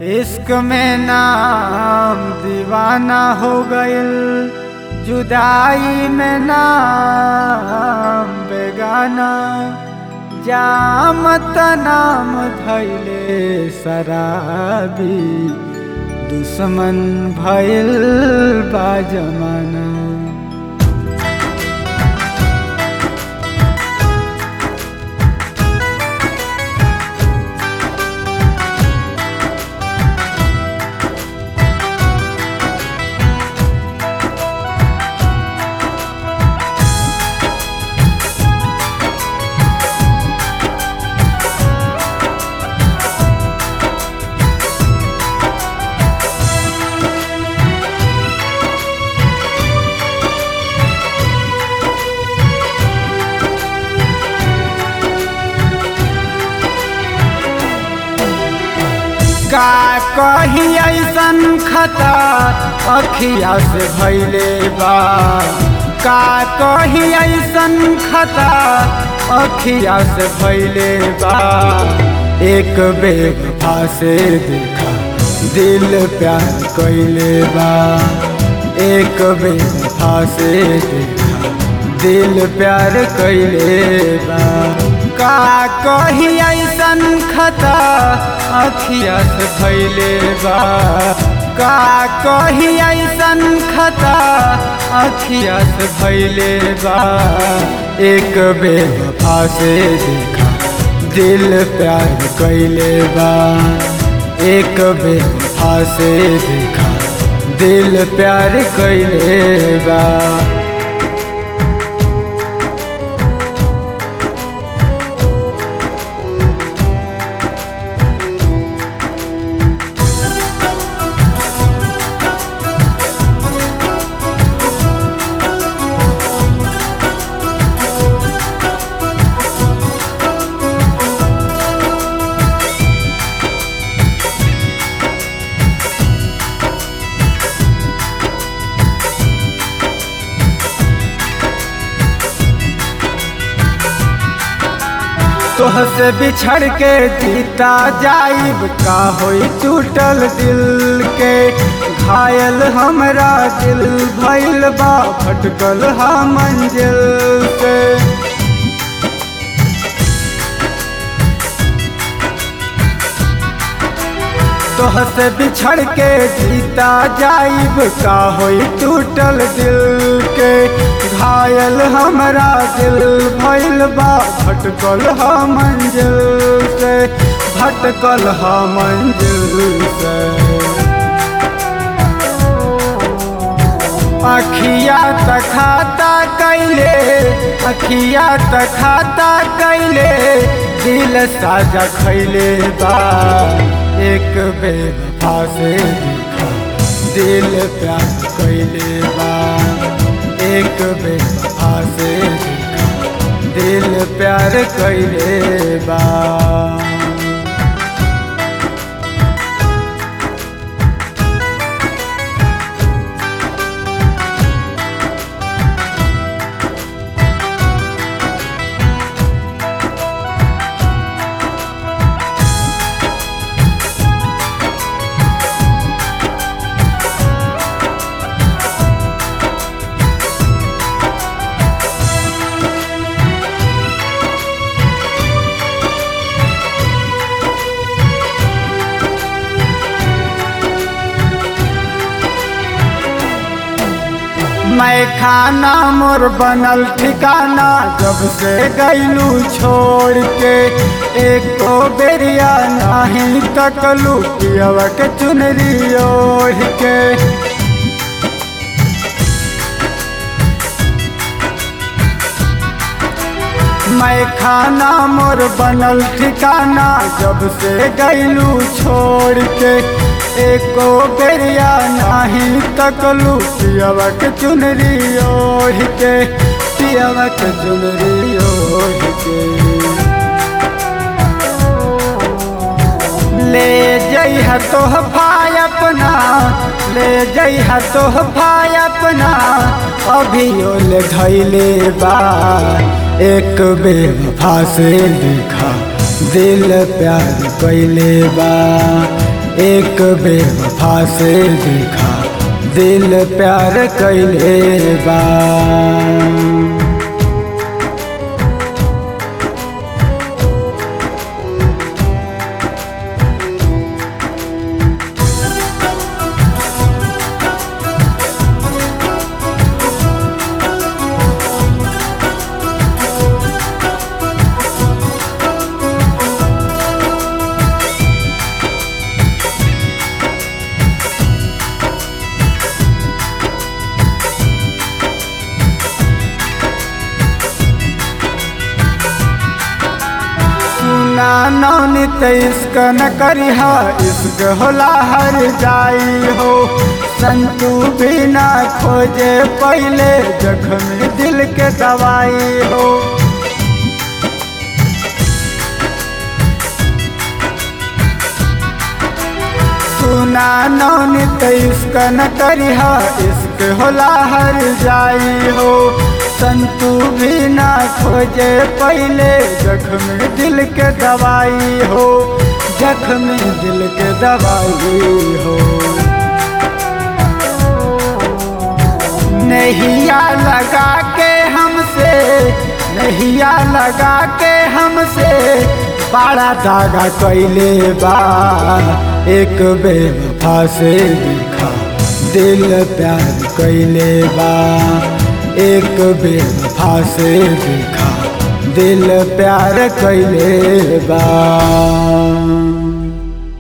इश्क में नाम दीवाना हो गइल जुदाई में नाम बेगाना जामत नाम धैले शराबी दुश्मन भइल बा जमाना का कही ऐसन खता अखिया से भैले बा का कही ऐसन खता अखिया से भैले बा एक बेवफा से देखा दिल प्यार कैले बा एक बेवफा से देखा दिल प्यार कैले बा का कही ऐसन खता अखिया से भैले बा का कही ऐसन खता अखिया से भैले बा एक बेवफा से देखा दिल प्यार कैले बा एक बेवफा से देखा दिल प्यार कैले बा तोह से बिछड़ के जीता जाइब का होई टूटल दिल के घायल हमरा दिल भइल बा भटकल हा मंजिल से तोह से बिछड़ के जीता जाइब का होई टूटल दिल के घायल हमरा दिल भइल बा भटकल हा मंजिल से भटकल हा मंजिल से अखिया तखाता कैले अखिया तखाता कैले दिल साजा खैले बा एक बेवफा से देखा दिल प्यार कैले बा एक बेवफा से देखा दिल प्यार कैले बा मैं खाना मोर बनल ठिकाना जब से गैलू छोड़ के एको बेरिया नहीं तकलू पियवा के चुनरी ओढ़ के मैं खाना मोर बनल ठिकाना जब से गैलू छोड़ के एको बेरिया नहीं तकलू पियवक चुनरी ओढ़ के पियवक चुनरी ओढ़ के ले जइह तोहफा अपना ले जइह तोहफा अपना अभियो ले धैले बा एक बेवफा से देखा दिल प्यार कैले बा एक बेवफा से देखा दिल प्यार कैले बा सुना नौनी इश्क न करिहा इश्क होला हर जाई हो संतू बिना खोजे पहले जख्म दिल के दवाई हो सुना नौनी इश्क न करिहा इश्क होला हर जाई हो संतू भी ना खोजे पहले जख्म दिल के दवाई हो जख्म दिल के दवाई हो नहिया लगा के हमसे नहिया लगा के हमसे बड़ा धागा कैले बा एक बेवफा से देखा दिल प्यार कैले बा एक बेवफा से देखा दिल प्यार कैले बा